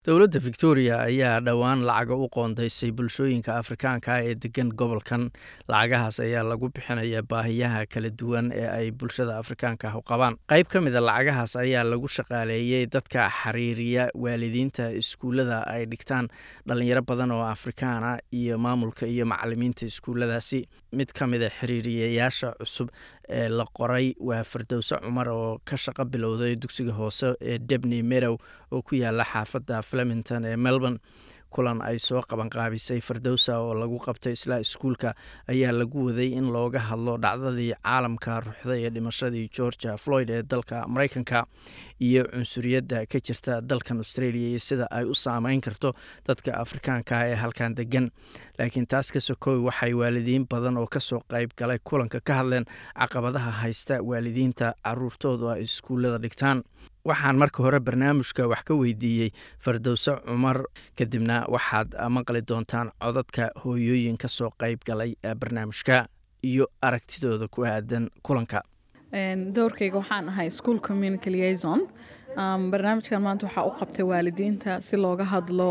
dowladda victoria ayaa dhowaan lacaga u qoondaysay bulshooyinka afrikaanka ee degan gobolkan lacagahaas ayaa lagu bixinayaa baahiyaha kala duwan ee ay bulshada afrikaanka u qabaan qayb ka mida lacagahaas ayaa lagu shaqaaleeyey dadka xiriiriya waalidiinta iskuullada ay dhigtaan dhalinyaro badan oo afrikaana iyo maamulka iyo macalimiinta iskuulladaasi mid ka mida xiriiriyayaasha cusub ee la qoray waa fardowse cumar oo ka shaqo bilowday dugsiga hoose ee debney medow oo ku yaala xaafadda flemington ee melbourne kulan ay soo qabanqaabisay fardowsa oo lagu qabtay isla iskuulka ayaa lagu waday in looga hadlo dhacdadii caalamka ruuxda ee dhimashadii georgia floyd ee dalka mareykanka iyo cunsuriyadda ka jirta dalkan australia iyo sida ay u saameyn karto dadka afrikaanka ee halkan degan laakiin taas ka sokow waxay waalidiin badan oo kasoo qayb galay kulanka ka hadleen caqabadaha haysta waalidiinta caruurtoodu ay iskuullada dhigtaan waxaan marka hore barnaamijka wax ka weydiiyey fardowse cumar kadibna waxaad maqli doontaan codadka hooyooyin ka soo qayb galay barnaamijka iyo aragtidooda ku aadan kulanka dowrkayga waxaan ahay school community liaison barnaamijkan maanta waxaa u qabtay waalidiinta si looga hadlo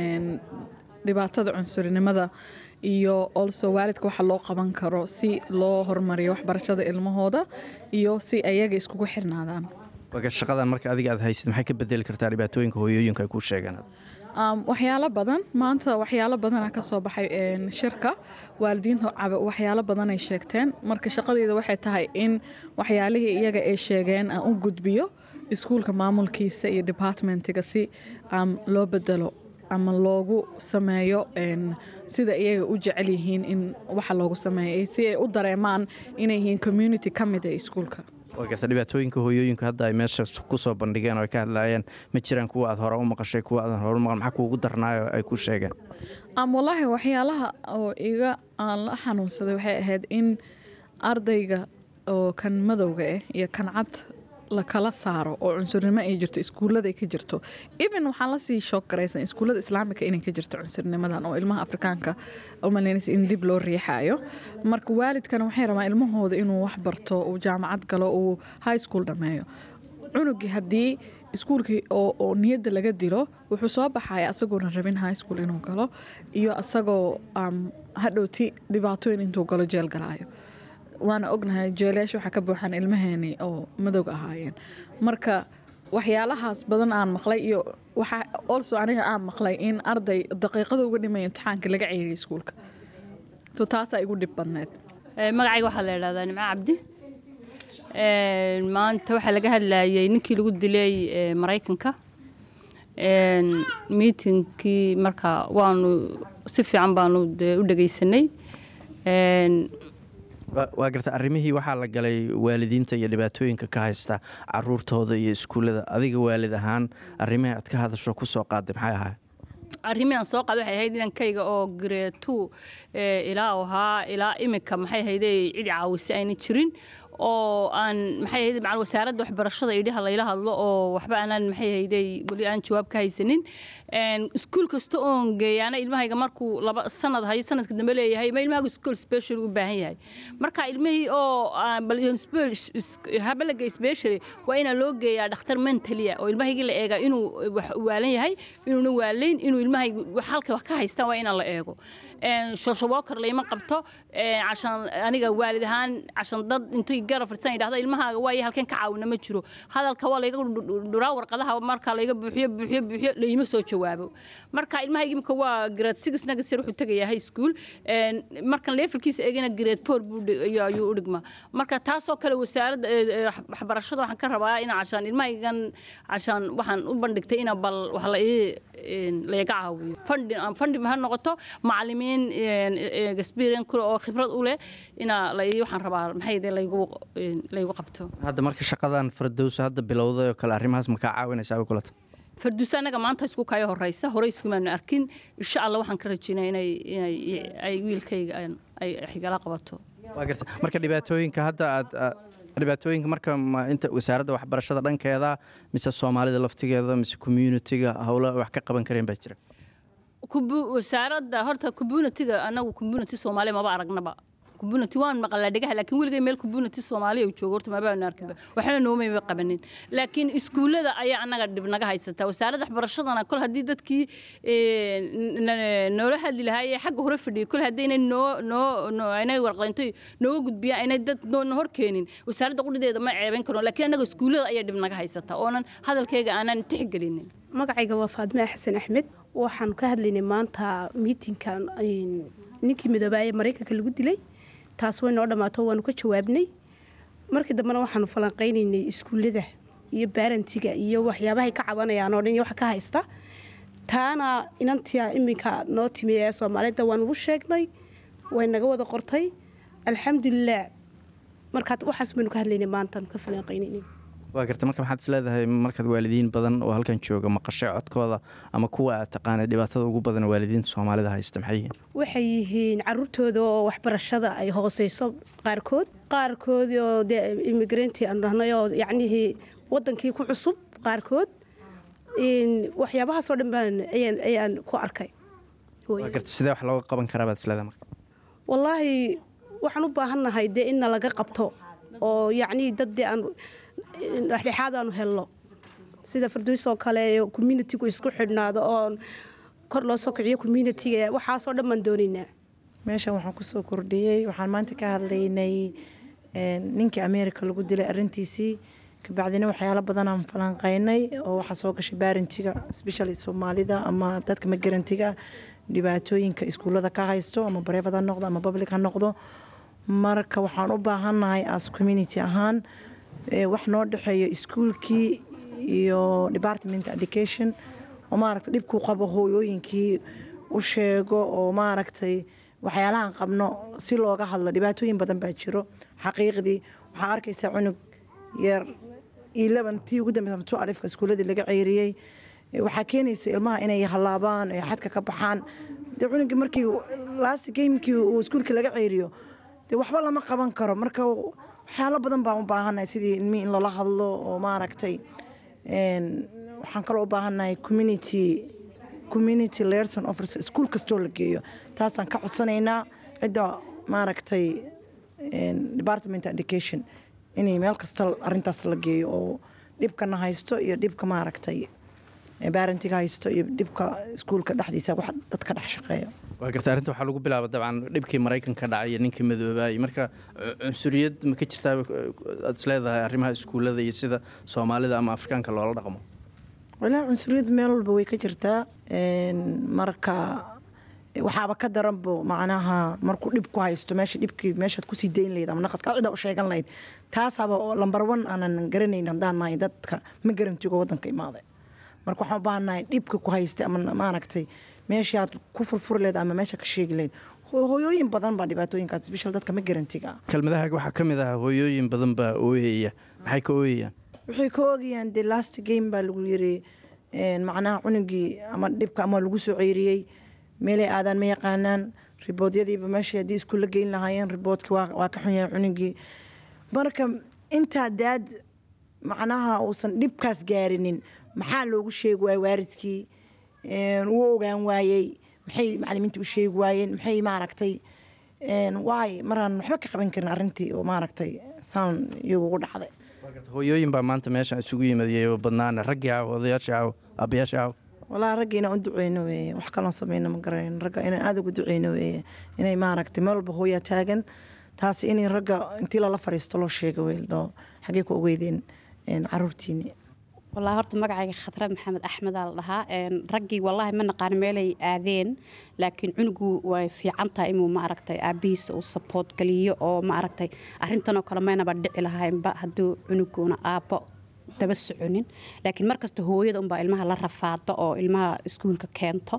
dhibaatada cunsurinimada iyo olso waalidka waxa loo qaban karo si loo horumariyo waxbarashada ilmahooda iyo si ayaga iskugu xirnaadaan shaqadan marka adiga aad haysid maxay ka bedeli kartaa dhibaatooyinka hooyooyinka ay kuu sheegeen waxyaalo badan maanta waxyaalo badana ka soo baxay shirka waalidiinta waxyaalo badanay sheegteen marka shaqadeyda waxay tahay in waxyaalihii iyaga ay sheegeen aan u gudbiyo iskuulka maamulkiisa iyo departmentiga si loo bedelo ama loogu sameeyo sida iyaga u jecel yihiin in waxa loogu sameeya si ay u dareemaan inay yihiin community ka mid ee iskuulka garta dhibaatooyinka hooyooyinka hadda ay meesha kusoo bandhigeen oo ay ka hadlaayeen ma jiraan kuwa aad hore u maqashay kuwa aadan hore u maqan maxaa kuugu darnaayo ay ku sheegeen wallaahi waxyaalaha oo iga aan la xanuunsaday waxay ahayd in ardayga oo kan madowga ah iyo kan cad la kala saaro oo cunsurnimo ay jirto iskuullada ay ka jirto even waxaan lasii shoog garaysan iskuullada islaamika inay ka jirto cunsurnimadan oo ilmaha afrikaanka umalaynaysa in dib loo riixaayo marka waalidkana waxay rabaan ilmahooda inuu wax barto uu jaamacad galo uu high school dhammeeyo cunugii haddii iskuulkii oo niyadda laga dilo wuxuu soo baxaya asagoona rabin high school inuu galo iyo asagoo hadhowti dhibaatooyin intuu galo jeel galaayo waana ognahay jeelayaasha waxaa ka buuxaan ilmaheeni oo madowga ahaayeen marka waxyaalahaas badan aan maqlay iyo waxaa olso aniga aan maqlay in arday daqiiqada uga dhimaya imtixaanka laga ceeriya iskuulka so taasaa igu dhib badneed magacayga waxaa la idhahdaa nimco cabdi maanta waxaa laga hadlayay ninkii lagu dilay maraykanka miitinkii marka waanu si fiican baanu u dhegaysanay waa garta arrimihii waxaa la galay waalidiinta iyo dhibaatooyinka ka haysta caruurtooda iyo iskuullada adiga waalid ahaan arrimihii aad ka hadasho ku soo qaaday maxay ahay arrimihii aan soo qaaday waxay ahayd inankayga oo gareetu ilaa ahaa ilaa imika maxay ahayde cid caawisa ayna jirin oo aan maxay ahayd macal wasaaradda waxbarashada idhaha layla hadlo oo waxba aanan maxay ahayday weli aan jawaab ka haysanin iskuul kasta oon geeyaana ilmahayga markuu laba sanad hayo sanadka dambe leeyahay ma ilmahagu school special u baahan yahay marka ilmihii oo habalaga special waa inaa loo geeyaa dhakhtar mentalia oo ilmahaygii la eegaa inuu waalan yahay inuuna waalayn inuu ilmahaygu halka wax ka haystaan waa inaan la eego shoshawokar layma qabto cashan aniga waalid ahaan cashan dad intay garab fadhisan yidhahdo ilmahaaga waayo halkeen ka caawina ma jiro hadalka waa layga dhuraa warqadaha marka layga buuxiyo buuxiyo buuxiyo layma soo jawaabo marka ilmahayga imika waa grade six nagasir wuxuu tegayaa high school markan leefalkiisa eegana grade four buu ayuu u dhigmaa marka taasoo kale wasaaradda waxbarashada waxaan ka rabaa in cashaan ilmahaygan cashaan waxaan u bandhigtay ina bal wax la layaga caawiyo fandi fandi ha noqoto macalimiin experience kule oo khibrad u leh inaa la waxaan rabaa maxay laygu laygu qabto hadda marka shaqadan fardowsa hadda bilowday oo kale arrimahaas ma kaa caawinaysaa bay kulata farduusa annaga maanta isku kaya horeysa horey iskumaanu arkin insha allah waxaan ka rajaynaya inay inay ay wiilkayga ay xigala qabato waa garta marka dhibaatooyinka hadda aad dhibaatooyinka marka ma inta wasaaradda waxbarashada dhankeeda mise soomaalida laftigeeda mise communitiga howla wax ka qaban kareen baa jira wasaaradda horta communitiga anagu community soomaaliya maba aragnaba community waan maqlaa dhegaha laakiin weligay meel community soomaaliya uu joogo horta mabaanu arkinba waxna noomayba qabanin laakiin iskuullada ayaa annaga dhib naga haysataa wasaaradda waxbarashadana kol haddii dadkii noola hadli lahaayee xagga hore fadhiyay kol haddaynay noo noo aynay warqaynto nooga gudbiyaan aynay dad noona hor keenin wasaaradda qudhideeda ma ceebayn karno laakiin annaga iskuullada ayaa dhib naga haysataa oonan hadalkayga aanan tixgelinin magacayga waa faadime xasan axmed waxaan ka hadlaynay maanta miitinkan ninkii midoobaa ee maraykanka lagu dilay taas way noo dhammaato waanu ka jawaabnay markii dambena waxaanu falanqaynaynay iskuullada iyo baarantiga iyo waxyaabahay ka cabanayaan oo dhan iyo waxa ka haysta taana inantia iminka noo timi ee soomaalida waan ugu sheegnay way naga wada qortay alxamdulilah markaad waxaas baynu ka hadlaynay maantaan ka falanqaynaynay waa garta marka maxaad isleedahay markaad waalidiin badan oo halkan jooga maqashay codkooda ama kuwa aad taqaana dhibaatada ugu badan waalidiinta soomaalida haysta maxay yihiin waxay yihiin caruurtooda oo waxbarashada ay hooseyso qaarkood qaarkood oo dee immigranti aan dhahnay oo yacnihii wadankii ku cusub qaarkood waxyaabahaasoo dhan baan ayaan ku arkay waa garta sidee wax looga qaban karaa baad isleedahay marka wallaahi waxaan u baahannahay dee inna laga qabto oo yacnii dad dee aan dhexdhexaad aanu helno sida farduusoo kale communitigu isku xidhnaado oo kor loo soo kiciyo communitiga waxaasoo dhan baan doonaynaa meeshan waxaan kusoo kordhiyey waxaan maanta ka hadlaynay ninkii ameerika lagu dilay arintiisii kabacdina waxyaalo badanaan falanqaynay oo waxaa soo gashay baarantiga specially soomaalida ama dadka magarantiga dhibaatooyinka iskuullada ka haysto ama bareefad ha noqdo ama public ha noqdo marka waxaan u baahannahay as community ahaan wax noo dhexeeyo iskuulkii iyo department education oo maaragtay dhibkuu qabo hooyooyinkii u sheego oo maaragtay waxyaalahan qabno si looga hadlo dhibaatooyin badan baa jiro xaqiiqdii waxaa arkaysaa cunug yar ilaban tii ugu dambeysa tu alifka iskuuladii laga ceyriyey waxaa keenaysa ilmaha inay hallaabaan ay xadka ka baxaan dee cunugii markii last gamekii uu iskuulka laga ceyriyo dee waxba lama qaban karo marka waxyaalo badan baan u baahannahay sidii ilmihii in lala hadlo oo maaragtay waxaan kaloo u baahannahay community community lerson officer iskuul kastoo la geeyo taasaan ka codsanaynaa cidda maaragtay department education inay meel kasta arintaas la geeyo oo dhibkana haysto iyo dhibka maaragtay baarantiga haysto iyo dhibka iskuulka dhexdiisa wax dadka dhex shaqeeya waa garta arrinta waxaa lagu bilaaba dabcan dhibkii maraykanka dhacay iyo ninkii madoobaayey marka cunsuriyad ma ka jirtaa aad isleedahay arrimaha iskuullada iyo sida soomaalida ama afrikaanka loola dhaqmo walaa cunsuriyad meel walba way ka jirtaa marka waxaaba ka daranbo macnaha markuu dhib ku haysto meesha dhibkii meeshaad kusii dayn lahayd ama naqaska cida u sheegan lahayd taasaaba lambar one aanan garanayn haddaan nahay dadka ma garantigo waddanka imaaday marka waxaan u baahannahay dhibka ku haystay ama maaragtay meeshii aad ku furfuri lahayd ama meesha ka sheegi lahayd hooyooyin badan baa dhibaatooyinkaas special dadka ma garantiga kelmadahaaga waxaa ka mid ah hooyooyin badan baa ooyaya maxay ka ooyayaan waxay ka oogayaan dee last game baa lagu yiri macnaha cunugii ama dhibka ama lagu soo ceyriyey meelay aadaan ma yaqaanaan riboodyadiiba meesha haddii iskuulla geyn lahaayeen riboodkii waa ka xun yahay cunugii marka intaa daad macnaha uusan dhibkaas gaarinin maxaa loogu sheegi waayey waaridkii wuu ogaan waayey maxay macalimiinta u sheegi waayeen maxay maaragtay waay maraan waxba ka qaban karin arrintii oo maaragtay saan iyagu ugu dhacday hooyooyin baa maanta meeshan isugu yimaadiyey badnaana raggii aaw odayaashii aaw aabayaashii aaw walaa ragga inaan u duceyno weeye wax kaloon sameyno ma garayn ragga inaan aada ugu duceyno weeye inay maaragtay meel walba hooyaa taagan taasi inay ragga intii lala fariisto loo sheego weeldoo xaggee ku ogeydeen caruurtiini wallaahi horta magacayga khadre maxamed axmedaa la dhahaa raggii wallaahi ma naqaan meelay aadeen laakiin cunugu way fiican tahay inuu maaragtay aabihiisa uu saboot geliyo oo maaragtay arrintanoo kale maynaba dhici lahaynba hadduu cunuguna aabbo daba soconin laakiin markasta hooyada unbaa ilmaha la rafaado oo ilmaha iskuulka keento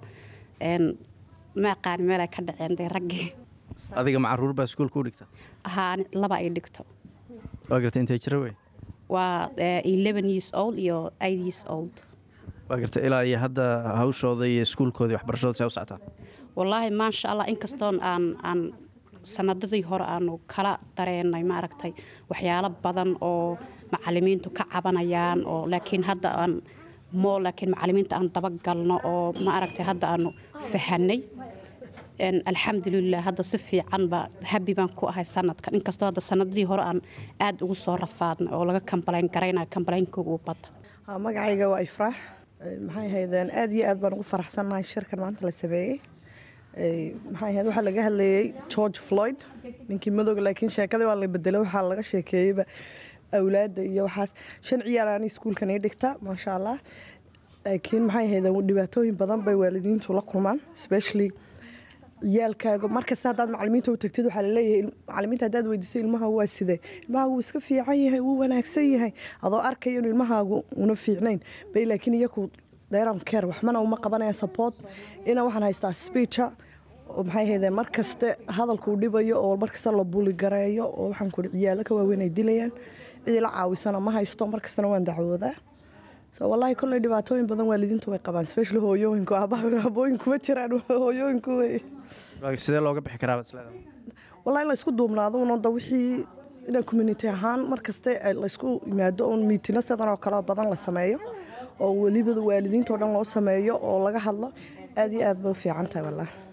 ma aqaan meelay ka dhaceen dee raggii adiga ma caruur baa iskuulka u dhigta haa laba ay dhigto waa garta intay jira wey waa eleven years old iyo eight years old waa garta ilaa iyo hadda hawshooda iyo iskuulkooda waxbarashooda see u socotaa wallaahi maasha allah inkastoon aan aan sanadadii hore aanu kala dareenay maaragtay waxyaalo badan oo macalimiintu ka cabanayaan oo laakiin hadda aan moo laakiin macalimiinta aan dabagalno oo maaragtay hadda aanu fahanay alxamdulilah hadda si fiican baa habi baan ku ahay sanadkan inkastoo hadda sanadadii hore aan aada ugu soo rafaadnay oo laga kambalayn garayna kambaleynkooga u bada magacayga waa ifraax maxay ahaydeen aada iyo aad baan ugu faraxsannahay shirkan maanta la sameeyey maxay ahayd waxaa laga hadlayay george floyd ninkii madowga laakiin sheekadii waa la bedelay waxaa laga sheekeeyeyba awlaadda iyo waxaas shan ciyaar aan iskuulkan ii dhigta maasha allah laakiin maxay ahaydeen dhibaatooyin badan bay waalidiintu la kulmaan especially ciyaalkaaga markasta haddaad macalimiinta u tagtid waxaa laleeyahay macalimiinta haddaad weydiisay ilmaha waa sidee ilmahaagu wuu iska fiican yahay wuu wanaagsan yahay adoo arkaya inuu ilmahaagu una fiicnayn bay laakiin iyaku dheeran care waxmana uma qabanaya support ina waxaan haystaa speecha oo maxay ahaydeen markaste hadalkuu dhibayo oo markasta la buli gareeyo oo waxaan kuhi ciyaalo ka waaweyn ay dilayaan cidii la caawisana ma haysto markastana waan dacwoodaa so wallaahi kolley dhibaatooyin badan waalidiintu way qabaan especially hooyooyinku aabooyinku ma jiraan hooyooyinku wey sidee looga bixi karaa isleedahay wallahi in la isku duubnaado unada wixii inaan community ahaan markaste laysku yimaado un miitino sidan oo kale badan la sameeyo oo weliba waalidiinta oo dhan loo sameeyo oo laga hadlo aad iyo aad bay u fiican tahay wallahi